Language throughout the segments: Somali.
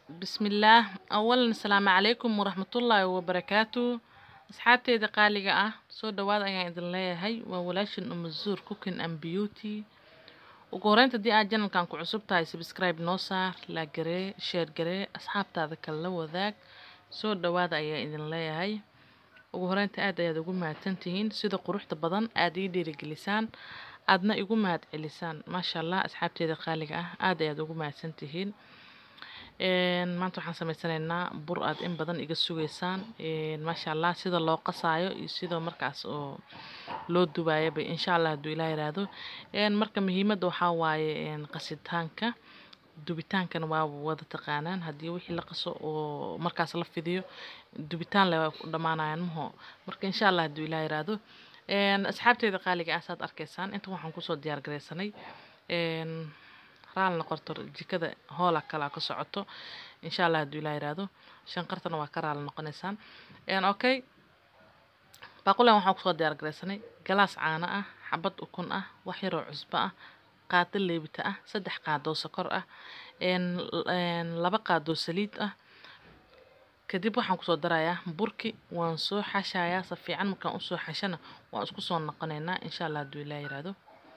bismillaah awalan asalaamu calaykum waraxmatullaahi wabarakaatu asxaabteyda qaaliga ah soo dhawaad ayaan idin leeyahay waa walaashin umazuur cooking and beauty ugu horeynta haddii aad janalkan ku cusub tahay subscribe noo saar laa garee sheer garee asxaabtaada kale la wadaag soo dhawaada ayaan idin leeyahay ugu horeynta aad ayaad ugu mahadsantihiin sida quruxda badan aad ii dhiirigelisaan aadna igu mahad celisaan maasha allah asxaabteeda qaaliga ah aad ayaad ugu mahadsantihiin maanta waxaan sameysanaynaa bur aad in badan iga sugeysaan maasha allah sida loo qasaayo iyo sida markaas oo loo dubaayaba insha allah hadduu ilaah yiraahdo marka muhiimadda waxaa waaye qasitaanka dubitaankana waa wada taqaanaan haddii wixii la qaso oo markaas la fidiyo dubitaan le waa ku dhammaanayaan maho marka insha allah hadduu ilaah yiraahdo asxaabteeda qaaliga ah saad arkaysaan inta waxaan kusoo diyaar garaysanay raal noqoto jikada hoola kala ka socoto insha allah hadduu ilaa yiraahdo shanqartana waa ka raali noqonaysaan okay baaqulan waxaan kusoo diyaar garaysanay galaas caano ah xabad ukun ah wax yaroo cusbo ah qaado leebita ah saddex qaadoo sokor ah laba qaadoo saliid ah kadib waxaan kusoo darayaa burki waan soo xashayaa si fiican markaan usoo xashana waan isku soo noqonaynaa insha allah hadduu ilaa yiraahdo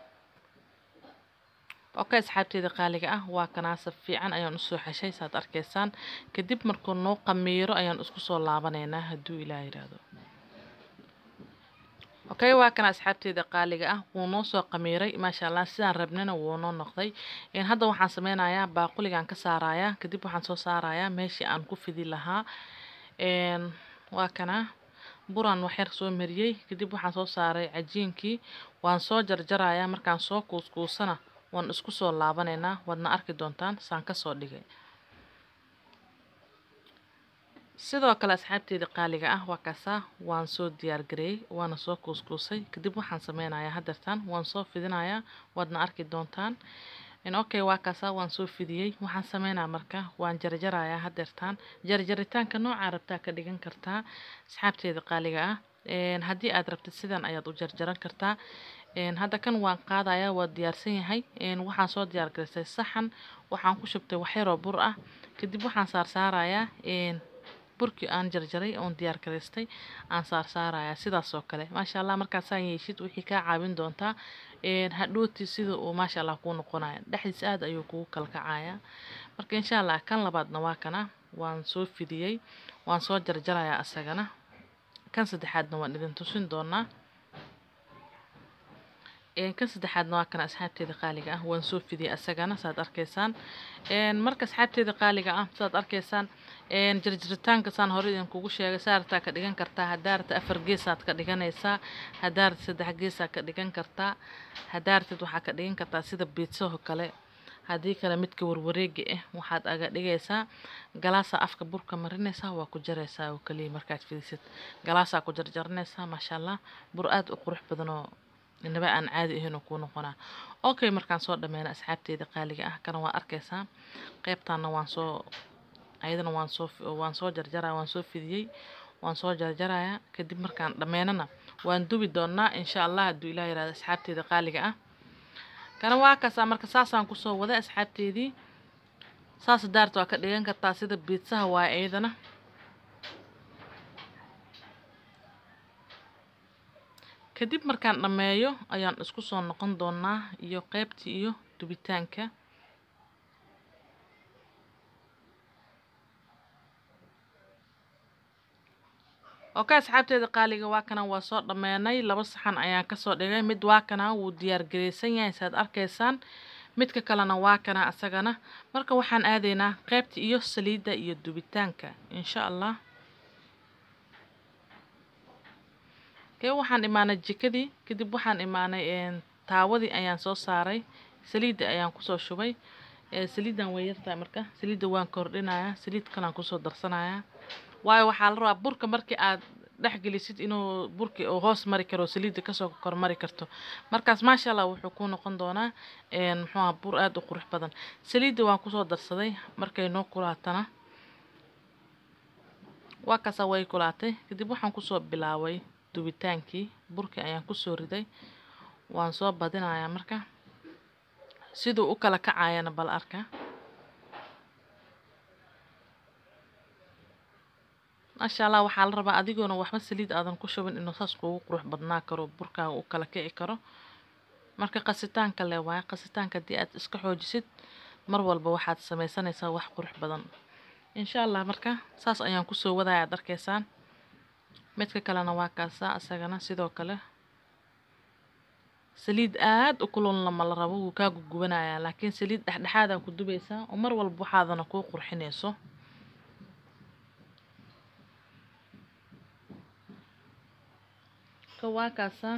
okay asxaabteeda qaaliga ah waa kanaasa fiican ayaan usoo xeshay saad arkaysaan kadib markuu noo qamiiro ayaan isku soo laabanaynaa hadduu ilaah yiraahdo okay waa kana asxaabteeda qaaliga ah wuu noo soo qamiiray maasha allah sidaan rabnana wuu noo noqday hadda waxaan sameynayaa baaquligaan ka saarayaa kadib waxaan soo saarayaa meeshii aan ku fidi lahaa waa kana buraan waxyar soo mariyey kadib waxaan soo saaray cajiinkii waan soo jarjarayaa markaan soo kuuskuusana waan isku soo laabanaynaa waadna arki doontaan saan kasoo dhigay sidoo kale asxaabteeda qaaliga ah waa kaasaa waan soo diyaargareeyey waana soo kuuskuusay kadib waxaan sameynayaa hadeertaan waan soo fidinayaa waadna arki doontaan okay waa kaasaa waan soo fidiyey waxaan sameynaa marka waan jarjarayaa hadeertaan jarjaritaanka noocaa rabtaa ka dhigan kartaa asxaabteeda qaaliga ah haddii aad rabtid sidan ayaad u jarjaran kartaa hadda kan waan qaadayaa waa diyaarsan yahay waxaan soo diyaar garaystay saxan waxaan ku shubtay waxyaroo bur ah kadib waxaan saarsaarayaa burkii aan jarjaray oon diyaar garaystay aan saarsaarayaa sidaas oo kale maasha allah markaasaan yeeshid wixii kaa caawin doontaa hadhooti sida uu maasha allah kuu noqonaya dhexdiis aad ayuu kugu kalkacayaa marka insha allah kan labaadna waa kana waan soo fidiyey waan soo jarjarayaa asagana kan saddexaadna waan idin tusin doonaa kan saddexaadna waa kana asxaabteeda qaaliga ah waan soo fidiyey asagana saad arkaysaan marka asxaabteeda qaaliga ah saad arkaysaan jarjaritaanka saan hore idinkugu sheegay saartaa ka dhigan kartaa hadaarta afar geesaad ka dhiganaysaa hadaarta saddex geesaad ka dhigan kartaa hadaartid waxaa ka dhigan kartaa sida biidsaho kale haddii kale midka warwareega ah waxaad aga dhigaysaa galaasaa afka burka marinaysaa waa ku jaraysaa oo kaliya markaad fidisid galaasaa ku jarjaranaysaa maasha allah bur aad u qurux badanoo inaba aan caadi ahaynoo kuu noqonaa okay markaan soo dhameyna asxaabteeda qaaliga ah kana waa arkaysaa qeybtaana waan soo ayadana waan soo waan soo jarjaraya waan soo fidiyey waan soo jarjarayaa kadib markaan dhameynana waan dubi doonaa insha allah hadduu ilaah yirahdo asxaabteeda qaaliga ah kana waa kaasaa marka saasaan kusoo waday asxaabteedii saas daarta waa ka dhigan kartaa sida biidsaha waaye iyadana kadib markaan dhammeeyo ayaan isku soo noqon doonaa iyo qeybtii iyo dubitaanka okay asxaabteeda qaaliga waa kana waa soo dhammeenay laba saxan ayaan kasoo dhigay mid waa kana wuu diyaar garaysan yahay saad arkaysaan midka kalena waa kana asagana marka waxaan aadaynaa qeybta iyo saliidda iyo dubitaanka insha allah kee waxaan imaanay jikadii kadib waxaan imaanay taawadii ayaan soo saaray saliidda ayaan kusoo shubay saliiddan way yartahay marka saliidda waan kordhinayaa saliid kalaan kusoo darsanayaa waayo waxaa la rabaa burka markii aad dhex gelisid inuu burki uu hoos mari karo saliidda kasoo kormari karto markaas maasha allah wuxuu ku noqon doonaa muxuu aha bur aada u qurux badan saliidda waan kusoo darsaday markay noo kulaatana waa kaasa way kulaatay kadib waxaan kusoo bilaabay dubitaankii burkii ayaan kusoo riday waan soo badinayaa marka siduu u kala kacayana bal arka maasha allah waxaa la rabaa adigoona waxba saliid aadan ku shubin inuu saas kuugu qurux badnaa karo burkaaga uu kala kici karo marka qasitaanka le waaye qasitaanka haddii aad iska xoojisid mar walba waxaad sameysanaysaa wax qurux badan insha allah marka saas ayaan kusoo wadaya aad arkaysaan midka kalena waa kaasaa isagana sidoo kale saliid aad u kululna ma la rabo wuu kaa gugubanayaa laakiin saliid dhexdhexaadaa ku dubaysaa oo mar walba waxaadana kuu qurxinayso ka waa kaasaa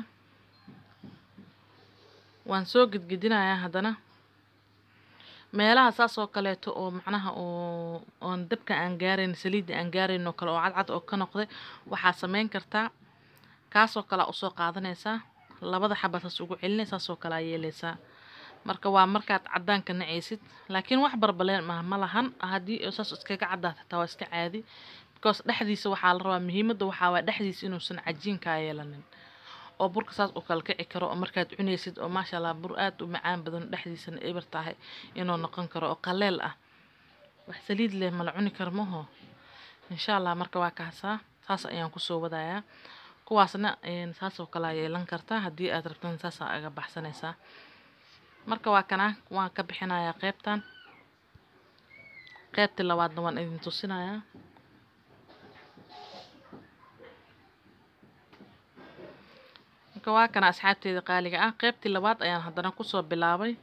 waan soo gedgedinayaa haddana meelaha saas oo kaleeto oo macnaha oo oon dabka aan gaarayn saliidda aan gaarayn oo kale oo cadcad oo ka noqday waxaa sameyn kartaa kaasoo kale usoo qaadanaysaa labada xaba saas ugu celinay saasoo kale aa yeelaysaa marka waa markaad cadaanka nacaysid laakiin wax barbaleen mah ma lahan haddii saas iskaga caddaata taa waa iska caadi because dhexdiisa waxaa la rabaa muhiimadda waxaa waa dhexdiisa inuusan cajiinkaa yeelanin oo burka saas u kala kici karo oo markaad cunaysid oo maasha allah bur aad u macaan badan dhexdiisana eber tahay inuu noqon karo oo qaleel ah wax saliid leh mala cuni karo maho insha allah marka waa kaasaa saas ayaan kusoo wadayaa kuwaasna saasoo kale aa yeelan kartaa haddii aad rabtan saasaa aga baxsanaysaa marka waa kana waan ka bixinayaa qeybtan qeybtii labaadna waan idin tusinayaa marka waa kana asxaabteeda qaaliga ah qeybtii labaad ayaan haddana kusoo bilaabay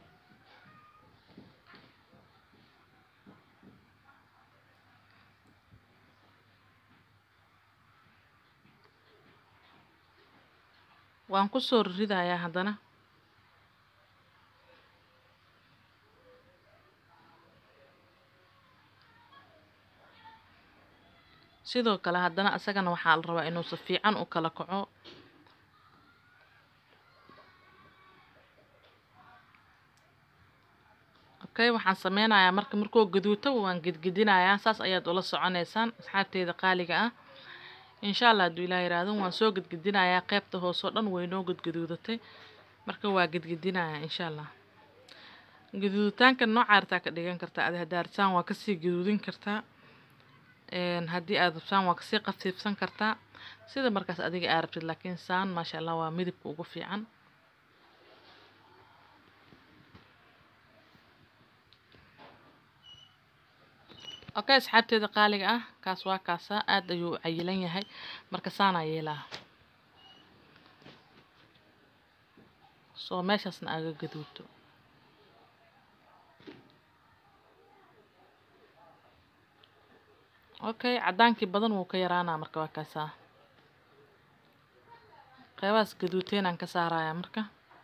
waan kusoo ridayaa haddana sidoo kale haddana isagana waxaa la rabaa inuu si fiican u kala kaco okay waxaan sameynayaa marka markuu gaduuto waan gedgedinayaa saas ayaad ula soconaysaan asxaabteeda qaaliga ah insha allah hadduu ilaah yiraahdo waan soo gedgedinayaa qeybta hoose oo dhan way noo gedgaduudatay marka waa gedgedinayaa insha allah gaduuditaanka nooca artaa ka dhigan kartaa adi haddaa rabtaan waa kasii gaduudin kartaa haddii aad rabtaan waa kasii qafiifsan kartaa sida markaas adiga aa rabtid laakiin saan maasha allah waa midabka ugu fiican okay asxaabteeda qaaliga ah kaas waa kaasa aad ayuu u cayilan yahay marka saanaa yeelaa soo meeshaasna aga gaduuto okay caddaankii badan wuu ka yaraanaa marka waa kaasaa qeybahaas gaduuteenaan ka saarayaa marka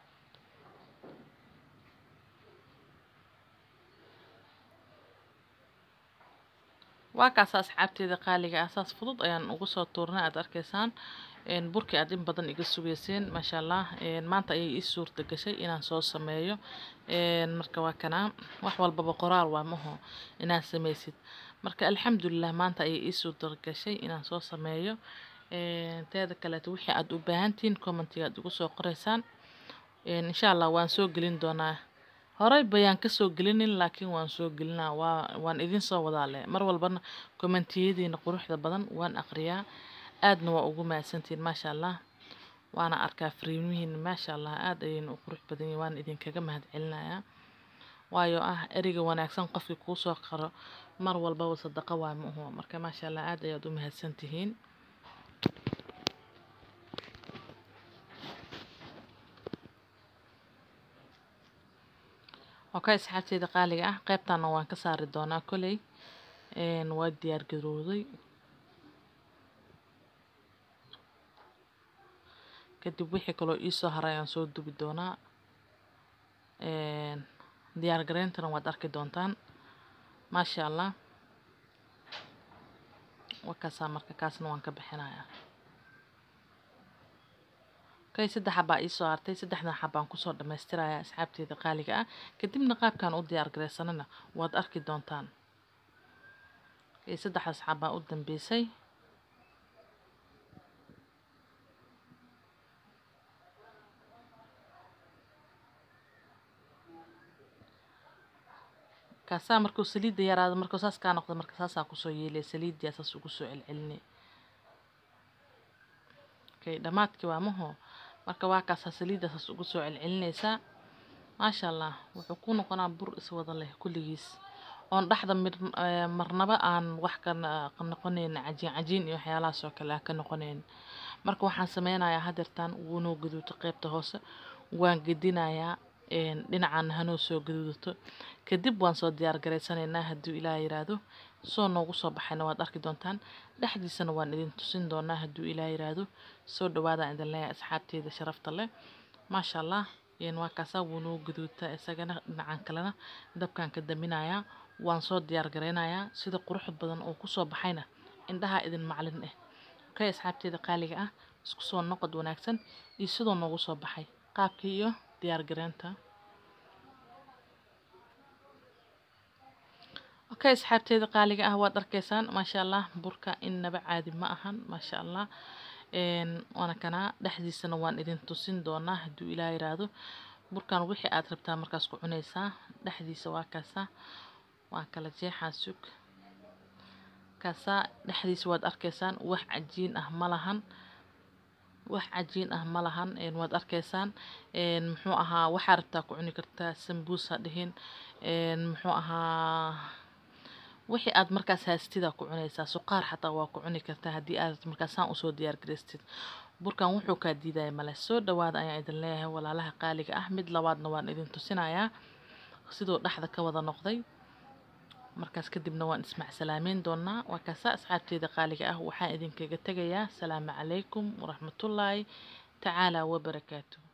waa kaasa asxaabteeda qaaliga ah saas fudud ayaan ugu soo tuurnay aad arkaysaan burkii aad in badan iga sugeyseen maasha allah maanta ayay ii suurta gashay inaan soo sameeyo marka waa kanaa wax walbaba qoraal waa maho inaad sameysid marka alxamdulilah maanta ayay ii suurta gashay inaan soo sameeyo teeda kaleeto wixii aad u baahantihiin commentiga aad ugu soo qoreysaan insha allah waan soo gelin doonaa horey bayaan kasoo gelinin laakiin waan soo gelinaa waa waan idin soo wadaa leh mar walbana kommentiyadiina quruxda badan waan aqriyaa aadna waa ugu mahadsantihiin maasha allah waana arkaa fariimihiina maasha allah aad ayayna u qurux badan yihin waan idinkaga mahad celinayaa waayo ah ereyga wanaagsan qofkii kuu soo qaro mar walbaba sadaqo waa ma uhu marka maasha allah aad ayaad u mahadsantihiin okay asxaabteeda qaaliga ah qeybtaana waan ka saari doonaa koley waa diyaar garooday kadib wixii kaloo iisoo haray ayaan soo dubi doonaa diyaar gareyntana waad arki doontaan maasha allah wakaasaa marka kaasna waan ka bixinayaa okay saddex xabaa iisoo hartay saddexdan xabaan kusoo dhammaystirayaa asxaabteeda qaaliga ah kadibna qaabkan u diyaar gareysanana waad arki doontaan okay saddexdaas xabaa u dambeysay kaasaa markuu saliidda yaraado markuu saas kaa noqdo marka saasaa kusoo yeelaya saliiddiyaa saas ugu soo celcelinay okay dhamaadkii waa maho marka waa kaasaa saliiddaas ugu soo celcelinaysaa maasha allah wuxuu ku noqonaa bur iswada leh kulligiis oon dhexda mid eh, marnaba aan wax ka na- ka noqonayn cajiin cajiin iyo waxyaalahaas oo kale aan ka noqonayn marka waxaan sameynayaa hadeertaan wuunoo gaduuto qeybta hoose waan gedinayaa een, dhinacan hanoo soo gaduudato kadib waan soo diyaar garaysanaynaa hadduu ilaah yiraahdo soo noogu soo baxayna waad arki doontaan dhexdiisana waan idin tusin doonaa hadduu ilaah yiraahdo soo dhawaadaan idin leeyahay asxaabteyda sharafta leh maasha allah een, waa kaasaa wuunoo gaduuta isagana dhinacan kalena dabkaan ka daminayaa waan soo diyaar garaynayaa sida quruxda badan oo kusoo baxayna indhaha idin maclin ah okay asxaabteeda qaaliga ah isku soo noqod wanaagsan iyo sidoo noogu soo baxay qaabkii iyo diyaar garaynta okay asxaabteeda qaaliga ah waad arkaysaan maasha allah burka innaba caadi ma ahan maasha allah een, waana kanaa dhexdiisana waan idin tusin doonaa hadduu ilaah yiraahdo burkan wixii aad rabtaa markaas ku cunaysaa dhexdiisa waa kaasaa waa kala jeexaa sug kaasaa dhexdiisa waad arkaysaan wax cajiin ah ma lahan wax cajiin ah ma lahan een, waad arkaysaan een, muxuu ahaa waxaa rabtaa ku cuni kartaa sambuus ha dhihin een, muxuu ahaa wixii aad markaas haystida ku cunaysaa suqaar xataa waa ku cuni kartaa haddii aad markaasaan usoo diyaar garaystid burkan wuxuu kaa diidaya male soo dhawaada ayaan idin leeyahay walaalaha qaaliga ah mid labaadna waan idin tusinayaa siduu dhexda ka wada noqday markaas kadibna waan ismacsalaamayn doonaa waa kaasa asxaabteeda qaaliga ah waxaan idinkaga tegayaa salaamu calaykum waraxmatullaahi tacaala wabarakaatu